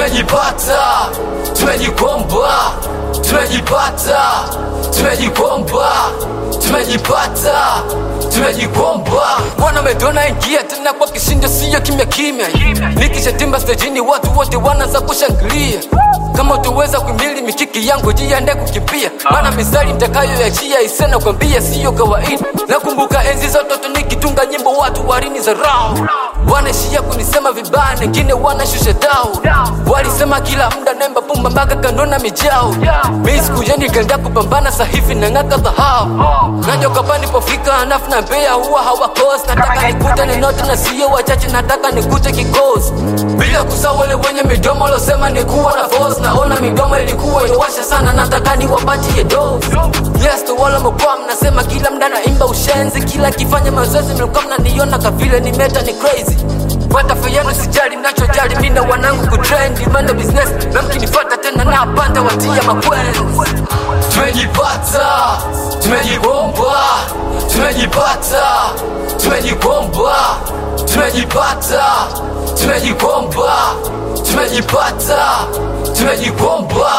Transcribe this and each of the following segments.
tumejipata, tumejikomba, tumejipata, tumejikomba, tumejipata, tumejikomba. Mwana medona ingia tena kwa kishindo, siyo kimya kimya. Nikishatimba stejini, watu wote wanaanza kushangilia. Kama utaweza kuimili mikiki yangu, jiandae kukimbia, maana mistari nitakayoyachia isena kwambia siyo kawaida. Nakumbuka enzi za utoto nikitunga nyimbo, watu warini za rao wanaishia kunisema vibaya, wengine wanashusha dau. Walisema kila muda nemba pumba mpaka kanona mijao. Mi siku hiyo nikaenda kupambana, sasa hivi nang'aka dhahabu. Najua kapa nipofika hanafu na Mbeya huwa hawakosi. Nataka nikute nenote na sio wachache, nataka nikute kikosi, bila kusahau wale wenye midomo losema nikuwa na force. Naona midomo ilikuwa inawasha sana, nataka niwapatie dose. Yes, to wala mkoa mnasema kila mda naimba ushenzi, kila kifanya mazoezi mlikuwa mnaniona kavile ni meta ni crazy Pata fayano sijali, mnachojali mimi na wanangu kutrendi manda business na mkinifuata tena na panda watia makwenzi. Tumejipata, tumejikomba, tumejipata, tumejikomba, tumejipata, tumejikomba, tumejipata, tumejikomba.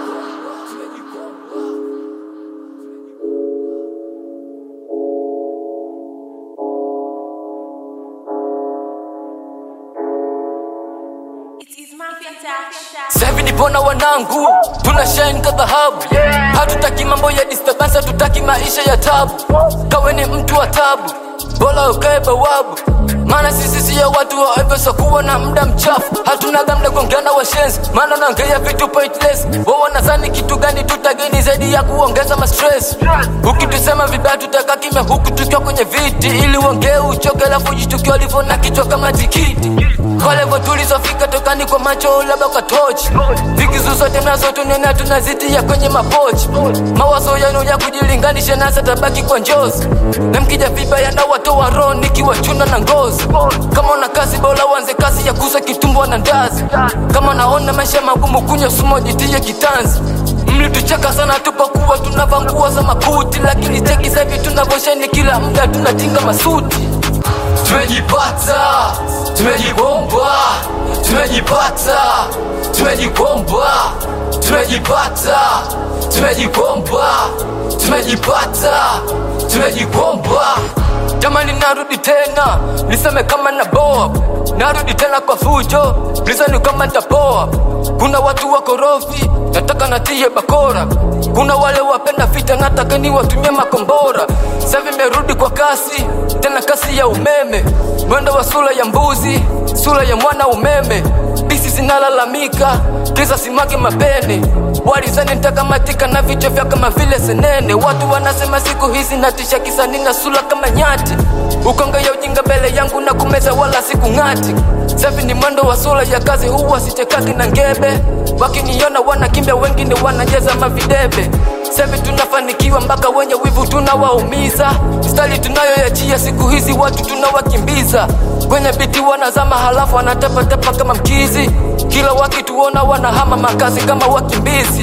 Sasa hivi nipona wanangu, tuna shine ka dhahabu. Hatutaki mambo ya disturbance, hatutaki maisha ya tabu. Kawe ni mtu wa tabu, bora ukae bawabu. Maana sisi siyo watu wa ovyo, so kuwa na muda mchafu. Hatuna gamda kuongeana washenzi, maana naongea vitu pointless. Wao wanadhani kitu gani tutageni zaidi ya kuongeza mastress. Ukitusema vibaya tutakaa kimya, huku tukiwa kwenye viti, ili uongee uchoke, alafu jitukiwa ulivyo na kichwa kama tikiti. Kwa levo tulizofika tokani kwa macho labda kwa tochi vikizu zote nazo tunena tunazitia kwenye mapochi mawazo yenu ya kujilinganisha nasa tabaki kwa njozi na mkija vibaya na watoa roho nikiwachuna na ngozi kama una kazi bora uanze kazi ya kuza kitumbwa na ndazi kama naona maisha magumu kunywa sumo jitie kitanzi mlitucheka sana tupokuwa tunavaa nguo za makuti lakini cheki sahivi tunavosheni kila muda tunatinga masuti tumejipata, tumejibomba, tumejipata, tumejikomba, tumejipata, tumejikomba, tumejipata, tumejikomba. Jamani, narudi tena niseme kama na boa, narudi tena kwa fujo, lizani kama ntapoa. Kuna watu wakorofi, nataka natie bakora. Kuna wale wapenda vita, nataka ni watumie makombora. Sasa merudi kwa kasi, tena kasi ya umeme, mwendo wa sura ya mbuzi, sura ya mwana umeme. Bisi zinalalamika kisa simage mapene, walizani nitakamatika na vichwa vya kama vile senene. Watu wanasema siku hizi natisha kisa nina sura kama nyati, ukonga ya ujinga mbele yangu na kumeza wala siku ng'ati. Safi ni mwendo wa sura ya kazi, huwa sichekaki na ngebe. Wakiniona wanakimbia, wengine wanajeza mavidebe. Safi tunafanikiwa mpaka wenye wivu tunawaumiza. Stali tunayoyachia siku hizi watu tunawakimbiza. Kwenye biti wanazama, halafu wanatapatapa kama mkizi. Kila wakituona wanahama makazi kama wakimbizi.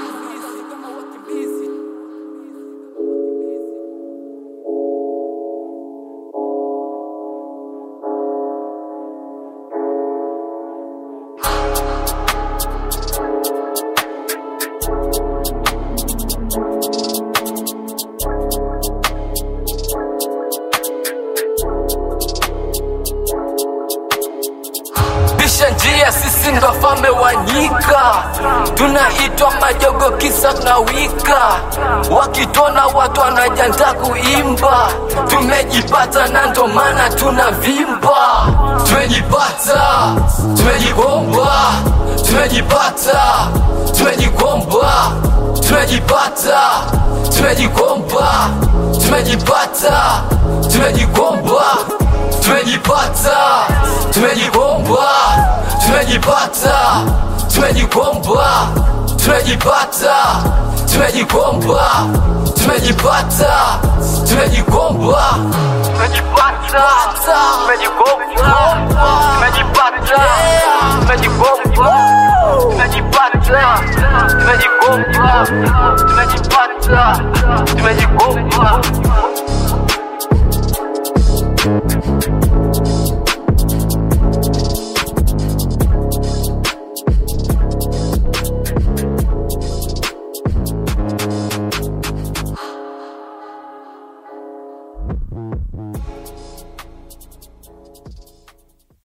Pisha njia, sisi ndo wafalme wa nyika, tunaitwa majogo kisa tunawika. Wakitona watu wanajiandaa kuimba, tumejipata na ndo maana tunavimba. Tumejipata, tumejibomba, tumejipata, tumejikomba, tumejipata, tumejikomba, tumejipata, tumejikomba tumejipata, tumejikomba, tumejipata, tumejikomba, tumejipata, tumejikomba, tumejipata, tumejikomba, tumejipata, tumejikomba, tumejipata, tumejikomba.